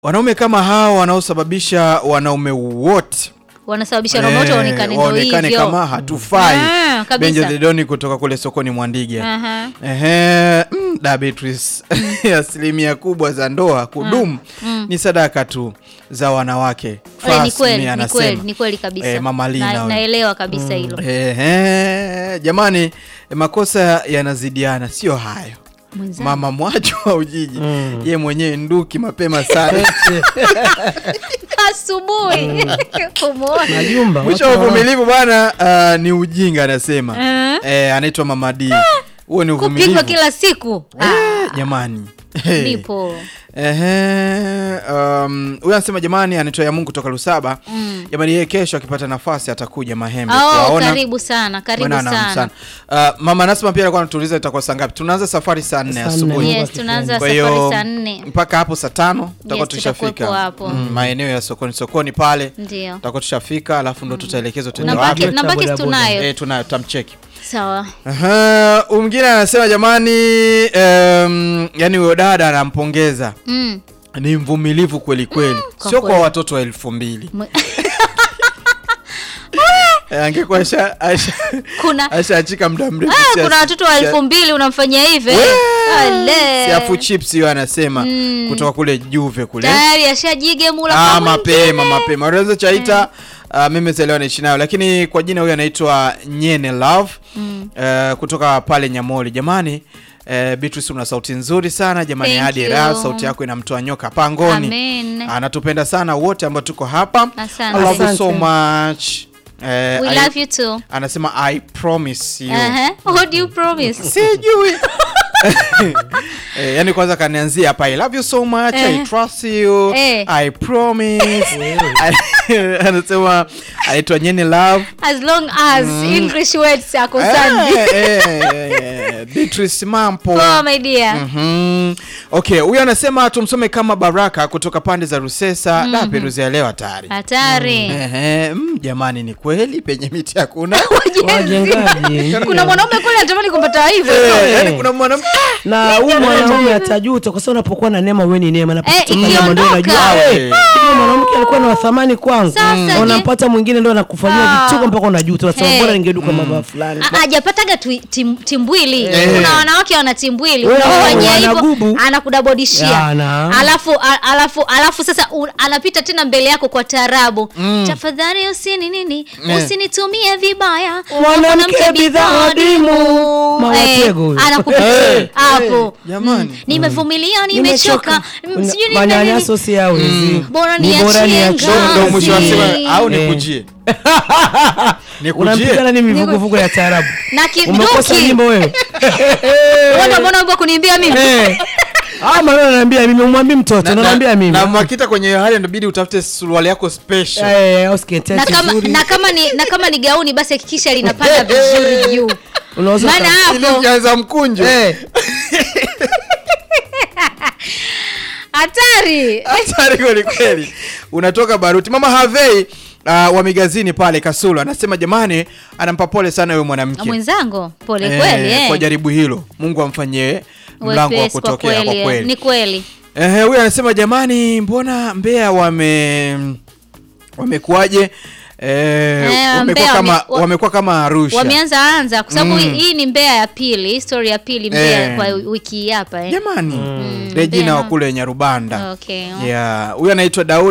wanaume kama hao wanaosababisha wanaume wote wanasababisha wanaume wote eh, waonekane ndo waonekane hivyo. kama hatufai. Ah, kabisa. Benja Dedoni kutoka kule sokoni Mwandige. Aha. Ehe, mm, da Beatrice. asilimia kubwa za ndoa kudumu ni sadaka tu za wanawake. Eh, ni Fasmi kweli, ni anasema. kweli, ni kweli kabisa. Eh, Mama Lina Na- huyo. naelewa kabisa hilo. Ehe, jamani eh, makosa yanazidiana, sio hayo. Mwenzangu. Mama mwacho wa Ujiji ye mwenyewe nduki mapema sana asubuhi Kumuona. Majumba. mwisho wa watu wana- uvumilivu bwana ah, ni ujinga anasema Eh. eh, anaitwa Mama D huo ni kupigwa uvumilivu kila siku Ah, Eh, jamani Eh. nipo Ehe, um, huyu anasema jamani, anaitwa ya Mungu kutoka Lusaba. Jamani, yeye kesho akipata nafasi atakuja Mahembe oh, kuwaona. karibu sana karibu Bwana, naam, sana Uh, mama Nasma pia alikuwa anatuuliza itakuwa saa ngapi. Tunaanza safari saa nne Saa nne. asubuhi. Yes. yes tunaanza Kwa safari hiyo saa nne mpaka hapo saa tano tutakuwa Yes, tutakuwepo tushafika hapo. Mm, maeneo ya sokoni sokoni pale ndio tutakuwa tushafika, alafu ndo tutaelekezwa tuende nambaki wapi. nambaki Boda boda. tunayo Eh, tunayo tutamcheki. sawa Aha, huyu mwingine anasema jamani, um, yani huyo dada anampongeza mm. ni mvumilivu kweli kweli, kwa sio kwa kweli. watoto wa elfu mbili Mwe- Eh, angekuwa asha- asha- kuna ashaachika muda mrefu. ah, si- kuna watoto wa si- elfu mbili unamfanyia hivi Wee! Ale. si afu chips hiyo anasema kutoka kule Juve kule tayari ashajige mula ah, kwa mapema mwingine. mapema unaweza chaita uh, mimi zelewa naishi nayo lakini kwa jina huyu anaitwa Nyene Love uh, kutoka pale Nyamoli jamani Uh, Beatrice una sauti nzuri sana jamani, Thank hadi you. raha sauti yako inamtoa nyoka pangoni. Amen. Anatupenda sana wote ambao tuko hapa. Asante. I love you Asante. so much. Uh, we I- love you too anasema I promise you. uh-huh. what do you promise Sijui. eh, yani kwanza kanianzia hapa I love you so much I Eh. trust you Eh. I promise anasema anaitwa Nyeni Love as long as english words ako sandi Eh, eh, eh, Beatrice Mampo poa my dear Mhm. Okay, huyu anasema tumsome kama Baraka kutoka pande za Rusesa. Da, Peruzi ya leo hatari. hatari Ehe, mm, jamani ni kweli penye miti hakuna. Wajengaji. kuna mwanaume kule anatamani kumpata hivyo Eh, yaani kuna mwanamke na huyu mwanaume atajuta kwa sababu unapokuwa na neema wewe ni neema na Eh, kutoka neema ndio ikiondoka. unajua Eh. eh, huyu mwanamke alikuwa na thamani kwangu Sasa na je- unampata mwingine ndio anakufanyia Ah. vituko mpaka unajuta unasema Hey. bora ningeduka mabaya fulani A- hajapataga twi- tim- timbwili Eh. kuna wanawake wana timbwili Wewe, unafanyia wana hivyo gubu. anakudabodishia Ya, na. alafu a- alafu alafu sasa u, anapita tena mbele yako kwa tarabu tafadhali usini nini Eh. usinitumie vibaya Mwanamke bidhaa adimu. Mawatego huyo. anakupitia Eh. hapo Jamani. Mm. nimevumilia nimechoka Mm, sijui nini na nini. manyanyaso si yawezi Bora Ni niachie bora niachie. ngazi. ndo mwisho wa Kazi. sema au Eh. nikujie. Nikujie. unampigana nini mivuguvugu ya taarabu na umekosa kiduki nyimbo wewe Wewe mbona wimbo kuniimbia mimi Eh. Ah, maneno ananiambia mimi umwambie mtoto Na- unaniambia na- mimi Na Makita kwenye hiyo hali inabidi utafute suruali yako special. Eh, au sketi na kama, nzuri. na kama ni na kama ni gauni basi hakikisha linapanda vizuri juu Unaweza maana uka- Ili hapo ukianza mkunjo. Eh. hatari Hatari kweli kweli. Unatoka baruti. Mama Havei uh, wa Migazini pale Kasulu anasema jamani, anampa pole sana huyo mwanamke. mwenzangu pole Eh, kweli eh. kwa jaribu hilo. Mungu amfanyie mlango wa Wepesi kwa kutokea kwa kweli, eh. kweli. ni kweli Eh, huyu anasema jamani, mbona Mbeya wame wamekuwaje? Eh, wamekuwa Mbeya kama wame- wa- wamekuwa kama Arusha. wameanza anza kwa sababu Mm. hii ni Mbeya ya pili story ya pili Mbeya Eh. kwa wiki hii hapa eh. Jamani, Mbeya Regina wa na- kule Nyarubanda. okay Yeah, huyu anaitwa Daudi